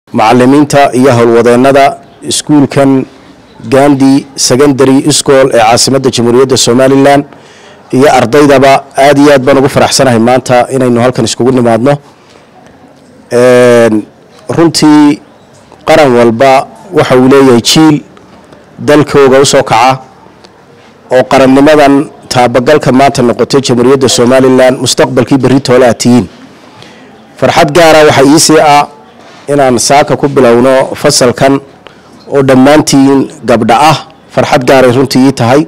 macalimiinta iyo howlwadeennada iskuulkan gandi secondary school ee caasimadda jamhuuriyadda somalilan iyo ardaydaba aada iyo aad baan ugu faraxsanahay maanta inaynu halkan iskugu nimaadno runtii qaran walba waxa uu leeyahay jiil dalkooga usoo kaca oo qarannimadan taabagalka maanta noqotay jamhuuriyadda somalilan mustaqbalkii berri toole aad tihiin farxad gaara waxaa iisii ah inaan saaka ku bilowno fasalkan oo dhammaantiin gabdha ah farxad gaaray runtii ii tahay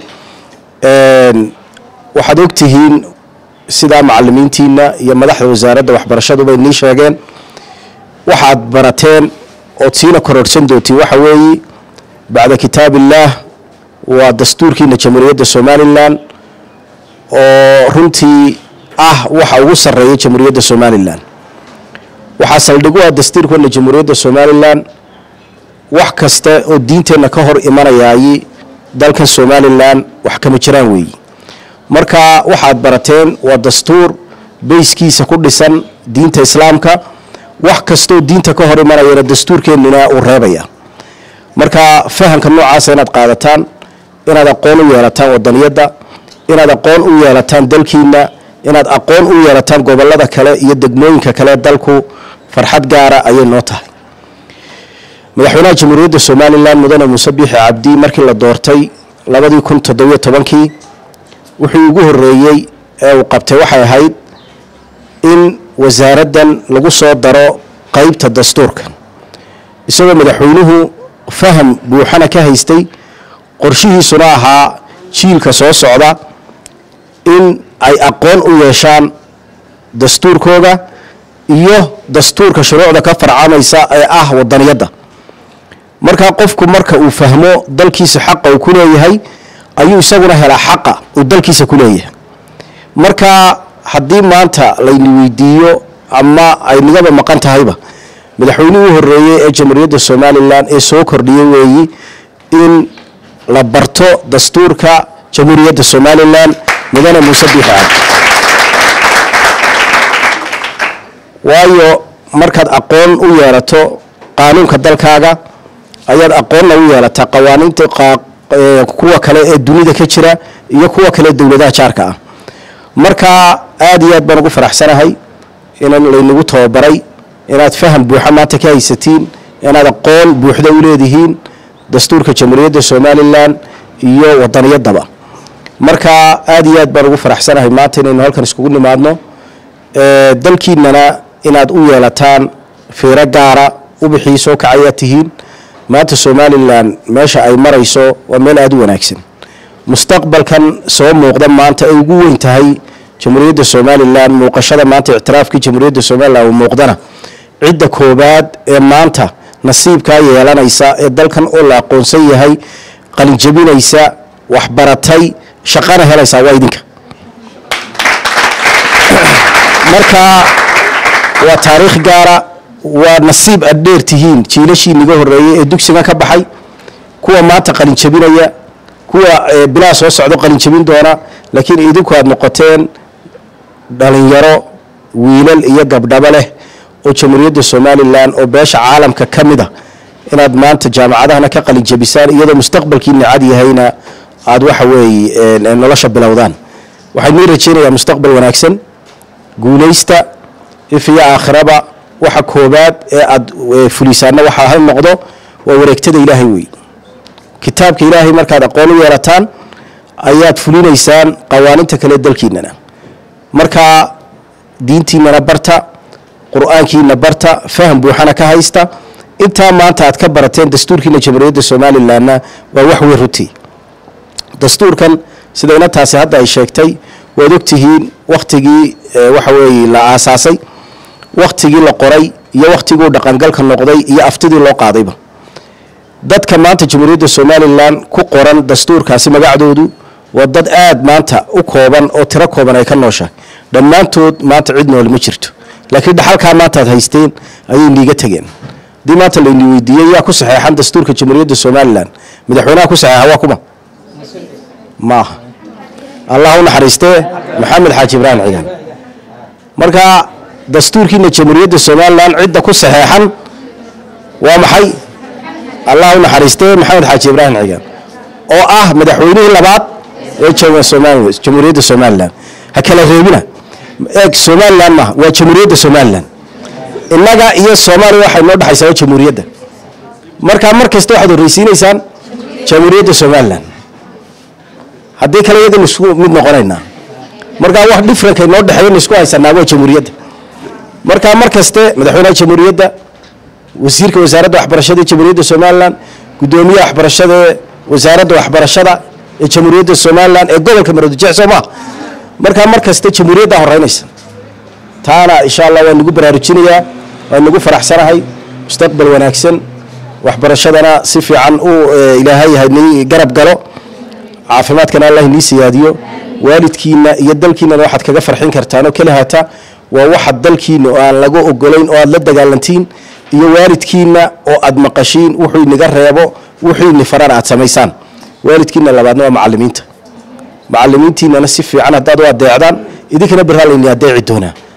waxaad ogtihiin sidaa macalimiintiina iyo madaxda wasaaradda waxbarashaduba inii sheegeen waxaad barateen ood siina kororhsan doontiin waxa weeye bacda kitaab illaah waa dastuurkiina jamhuuriyadda somalilan oo runtii ah waxa ugu sarreeya jamhuuriyadda somalilan waxaa saldhig u ah dastuurkeena jamhuuriyadda somalilan wax kasta oo diinteenna ka hor imanayaayi dalkan somalilan wax kama jiraan weeyi marka waxaad barateen waa dastuur bayskiisa ku dhisan diinta islaamka wax kastaoo diinta ka hor imanayana dastuurkeennina uu reebaya marka fahamka noocaasa inaad qaadataan inaad aqoon u yeelataan wadaniyadda inaad aqoon u yeelataan dalkiina inaad aqoon u yeelataan gobolada kale iyo degmooyinka kale dalku farxad gaara ayay noo tahay madaxweynaha jamhuuriyadda somalilan mudane muuse biixi cabdi markii la doortay labadii kun toddobiyo tobankii wuxuu ugu horeeyey ee uu qabtay waxay ahayd in wasaaraddan lagu soo daro qeybta dastuurka isagoo madaxweynuhu faham buuxana ka haystay qorshihiisuna ahaa jiilka soo socda in ay aqoon u yeeshaan dastuurkooda iyo dastuurka shuruucda ka farcamaysa ee ah wadaniyadda markaa qofku marka uu fahmo dalkiisa xaqa uu ku leeyahay ayuu isaguna helaa xaqa uu dalkiisa ku leeyahay marka haddii maanta layni weydiiyo ama ay nigaba maqan tahayba madaxweynihii u horeeyey ee jamhuuriyadda somalilan ee soo kordhiyey weeyi in la barto dastuurka jamhuuriyadda somalilan mudane muuse biixi cabdi waayo markaad aqoon u yeelato qaanuunka dalkaaga ayaad aqoonna u yeelataa qawaaniinta kuwa kale ee dunida ka jira iyo kuwa kale dowladaha jaarka ah marka aada iyo aad baan ugu faraxsanahay inan laynagu tababaray inaad faham buuxa maanta ka haysatiin inaad aqoon buuxda u leedihiin dastuurka jamhuuriyadda somalilan iyo wadaniyadaba marka aada iyo aad baan ugu faraxsanahay maanta inaynu halkan iskugu nimaadno dalkiinana inaad u yeelataan fiiro gaara ubixii soo kacayaad tihiin maanta somalilan meesha ay marayso waa meel aada u wanaagsan mustaqbalkan soo muuqda maanta ay ugu weyn tahay jamhuuriyadda somalilan muuqashada maanta ictiraafkii jamhuuriyadda somalilan uu muuqdana cidda koobaad ee maanta nasiibkaa yeelanaysa ee dalkan oo la aqoonsan yahay qalinjabinaysa waxbaratay shaqana helaysaa waa idinka marka waa taariikh gaara waa nasiib aad dheer tihiin jiilashii niga horeeyey ee dugsigan ka baxay kuwa maanta qalinjabinaya kuwa bilaa soo socdo qalinjabin doona laakiin idinku aad noqoteen dhalinyaro wiilal iyo gabdhabo leh oo jamhuuriyadda somalilan oo beesha caalamka ka mid a inaad maanta jaamacadahana ka qalinjabisaan iyadoo mustaqbalkiina cad yahayna aada waxa weeye nolosha bilowdaan waxaan nii rajeynayaa mustaqbal wanaagsan guulaysta if iyo aakhiraba waxa koobaad ee aada fulisaana waxa ha noqdo waa wareegtada ilaahay wey kitaabka ilaahay markaad aqoon u yeelataan ayaad fulinaysaan qawaaninta kale dalkiinana marka diintiinana barta qur-aankiina barta faham buuxana ka haysta intaa maanta aad ka barateen dastuurkiina jamhuuriyadda somalilanna waa wax weyn runtii dastuurkan sida inantaasi hadda ay sheegtay waad ogtihiin wakhtigii waxa weeye la aasaasay wakhtigii la qoray iyo wakhtiguu dhaqangalka noqday iyo aftidii loo qaadayba dadka maanta jamhuuriyadda somalilan ku qoran dastuurkaasi magacdoodu waa dad aada maanta u kooban oo tiro kooban ay ka nooshahay dhammaantood maanta cid nool ma jirto laakiin dhaxalkaa maanta aad haysteen ayay niiga tegeen haddii maanta layni weydiiyey yaa ku saxeexan dastuurka jamhuuriyadda somalilan madaxweynaha ku saxeexa waa kuma maaha allah u naxariistee maxamed xaaji ibraahim ciidan marka dastuurkiina jamhuuriyadda somalilan cidda ku saxeexan waa maxay allah u naxariistay maxamed xaaji ibraahim cigaan oo ah madaxweynihii labaad ee jooga somalilan jamhuuriyadda somalilan ha kala reebina eeg somalilan maaha waa jamhuuriyadda somalilan innaga iyo soomaaliya waxay noo dhexaysaa waa jamhuuriyadda markaa mar kasta waxaad horreysiinaysaan jamhuuriyadda somalilan haddii kale iyadana isku mid noqonaynaa markaa wax differenkay noo dhexeeyo isku haysanaa waa jamhuuriyadda markaa mar kaste madaxweynaha jamhuuriyadda wasiirka wasaaradda waxbarashada ee jamhuuriyadda somalilan guddoomiyaha waxbarashada ee wasaaradda waxbarashada ee jamhuuriyadda somalilan ee gobolka maroodijeex soo maha markaa mar kaste jamhuuriyaddaa horeynaysa taana insha allah waan nagu baraarujinayaa waan nagu faraxsanahay mustaqbal wanaagsan waxbarashadana si fiican uu ilaahay hani garab galo caafimaadkana allah inii siyaadiyo waalidkiina iyo dalkiinana waxaad kaga farxin kartaan oo keli hata waa waxa dalkiina oo aan laga ogolayn oo aad la dagaalantiin iyo waalidkiina oo aad maqashiin wuxuu inaga reebo wuxuu ini farana aad samaysaan waalidkiina labaadna waa macalimiinta macalimiintiinana si fiican haddaad u adeecdaan idinkana barraa layni adeeci doonaa